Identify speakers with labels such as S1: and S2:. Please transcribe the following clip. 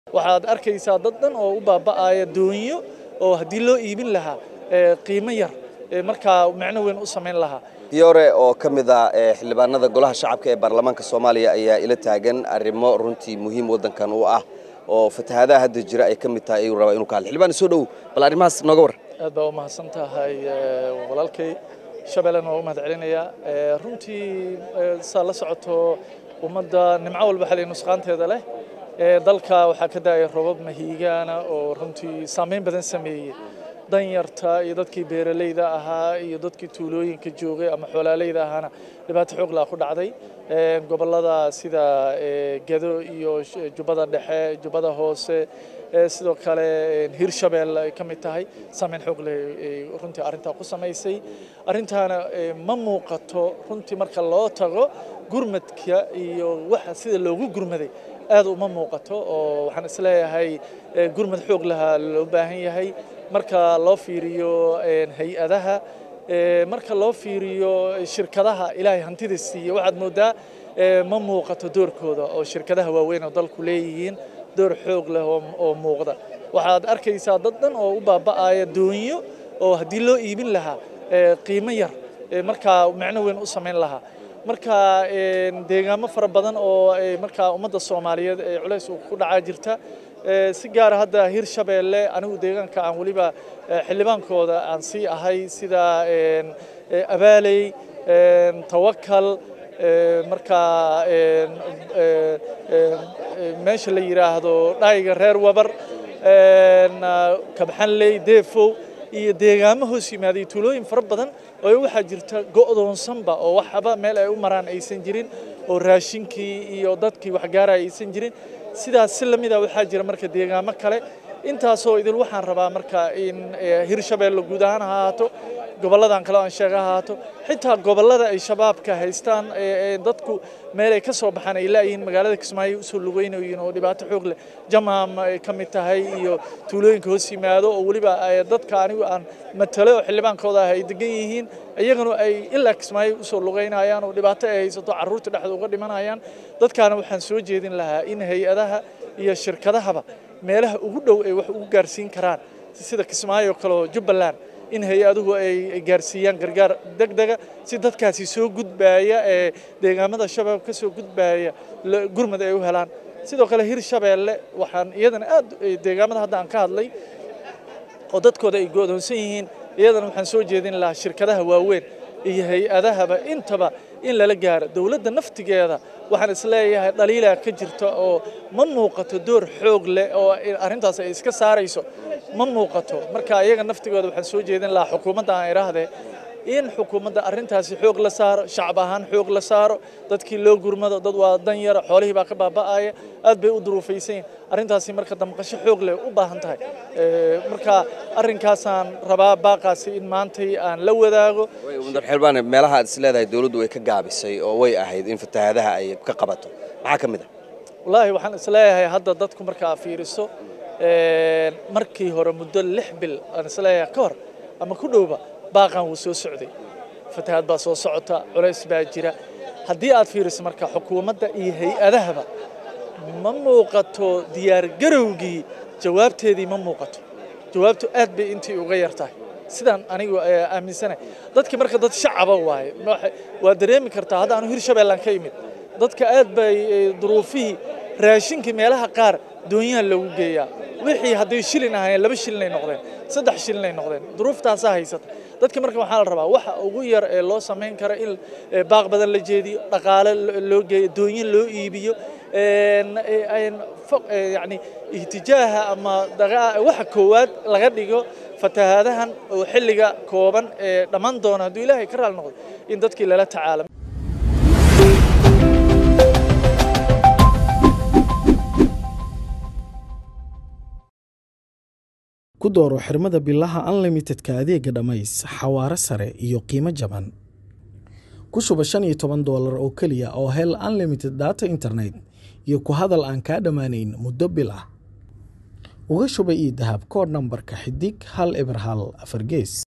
S1: waxaad arkaysaa dad dhan oo u baaba'aya doonyo oo haddii loo iibin lahaa qiimo yar markaa macno weyn u samayn lahaa
S2: fiyoore oo ka mid ah xildhibaanada golaha shacabka ee baarlamaanka soomaaliya ayaa ila taagan arrimo runtii muhiim waddankan u ah oo fatahaadaha hadda jira ay ka mid tahay ayuu rabaa inuu ka hadlo xildhibaan soo dhow bal arrimahaas nooga warran
S1: aad baa u mahadsan tahay walaalkay shabeellena waa u mahad celinayaa runtii saa la socoto ummadda nimco walba xalay nusqaanteeda leh dalka waxaa ka daaya robab mahiigaana oo runtii saameyn badan sameeyey danyarta iyo dadkii beeralayda ahaa iyo dadkii tuulooyinka joogay ama xoolaaleyda ahaana dhibaato xoog laa ku dhacday gobollada sida gedo iyo jubbada dhexe jubbada hoose sidoo kale hirshabelle ay ka mid tahay saameyn xoog leh runtii arrintaa ku samaysay arrintaana ma muuqato runtii marka loo tago gurmadka iyo waxa sida loogu gurmaday aad uma muuqato oo waxaan isleeyahay gurmad xoog lahaa loo baahan yahay marka loo fiiriyo hay-adaha marka loo fiiriyo shirkadaha ilaahay hantida siiye waxaad moodaa ma muuqato doorkooda oo shirkadaha waaweyn oo dalku leeyihiin door xoog leh oo muuqda waxaad arkaysaa dad dhan oo u baaba'aya doonyo oo haddii loo iibin lahaa qiimo yar markaa macno weyn u samayn lahaa marka deegaamo fara badan oo markaa ummadda soomaaliyeed ee culays ku dhacaa jirta si gaara hadda hirshabeelle anigu deegaanka aan weliba xildhibaankooda aan sii ahay sida abaaley tawakal markaa meesha la yidhaahdo dhayga reer wabar kabxanley deefow iyo deegaamo hoos yimaaday tuulooyin fara badan oo waxaa jirta go'doonsanba oo waxba meel ay u maraan aysan jirin oo raashinkii iyo dadkii waxgaaraya aysan jirin sidaas si lamida waxaa jira marka deegaamo kale intaasoo idil waxaan rabaa marka in hirshabeelle guud ahaan ha ahaato gobolladan kale aan sheega ha ahaato xitaa gobollada ay shabaabka haystaan dadku meel ay ka soo baxaan ay laayihiin magaalada kismaayo usoo lugeynayiin oo dhibaato xoog leh jamaam ay ka mid tahay iyo tuulooyinka hoos yimaado oo weliba dadka anigu aan matalo oo xildhibaankooda ah ay degan yihiin iyaguna ay ilaa kismaayo usoo lugeynayaan oo dhibaato ay haysato carruurta dhexda uga dhimanayaan dadkaana waxaan soo jeedin lahaa in hay-adaha iyo shirkadahaba meelaha ugu dhow ay wax ugu gaarsiin karaan sida kismaayo kale oo jubbaland in hay-aduhu ay gaarsiiyaan gargaar degdega si dadkaasi soo gudbaaya ee deegaamada shabaab ka soo gudbaaya gurmad ay u helaan sidoo kale hirshabeelle waxaan iyadana aad deegaamada hadda aan ka hadlay oo dadkooda ay go'doonsan yihiin iyadana waxaan soo jeedin lahaa shirkadaha waaweyn iyo hay-adahaba intaba in lala gaaro dowladda naftigeeda waxaan isleeyahay dhaliilaa ka jirta oo ma muuqato door xoog leh oo arrintaas ay iska saarayso ma muuqato marka iyaga naftigooda waxaan soo jeedin lahaa xukuumadda aan idhaahdee in xukuumadda arrintaasi xoog la saaro shacab ahaan xoog la saaro dadkii loo gurmado dad waa dan yara xoolihii baa ka baaba'aya aad bay u duruufaysan yihin arrintaasi marka damqasho xoog leh u baahan tahay marka arrinkaasaan rabaa baaqaasi in maantay aan la wadaago
S2: mudar xildhibaan meelaha aad is leedahay dowladdu way ka gaabisay oo way ahayd in fatahaadaha ay ka qabato maxaa ka mid ah
S1: wallaahi waxaan isleeyahay hadda dadku markaa fiiriso markii hore muddo lix bil aan isleeyahay ka hor ama ku dhowba baaqan wuu soo socday fatahaad baa soo socota culays baa jira haddii aad fiiriso marka xukuumadda iyo hay-adahaba ma muuqato diyaargarowgii jawaabteedii ma muuqato jawaabtu aad bay intii uga yar tahay sidaan anigu aaminsanahay dadki marka dad shacaba waaye waa dareemi kartaa hadda anu hirshabeellaan ka imid dadka aad bay duruufihii raashinkii meelaha qaar doonyaha loogu geeyaa wixii hadday shilin ahaayeen laba shilinay noqdeen saddex shilinay noqdeen duruuftaasaa haysata dadka marka waxaa la rabaa waxa ugu yar ee loo samayn kara in baaq badan la jeediyo dhaqaale loo geeyo doonyo loo iibiyo yani ihtijaaha ama waxa koowaad laga dhigo fatahaadahan oo xilliga kooban ee dhammaan doona hadduu ilaahay ka raali noqdo in dadkii lala tacaalo
S3: ku dooro xirmada bilaha unlimitedka adeega dhammays xawaare sare iyo qiimo jaban ku shuba shan iyo toban doolar oo keliya oo hel unlimited data internet iyo ku hadal aan kaa dhammaanayn muddo bil ah uga shuba ii dahab koodh nambarka xidig hal eber hal afar gees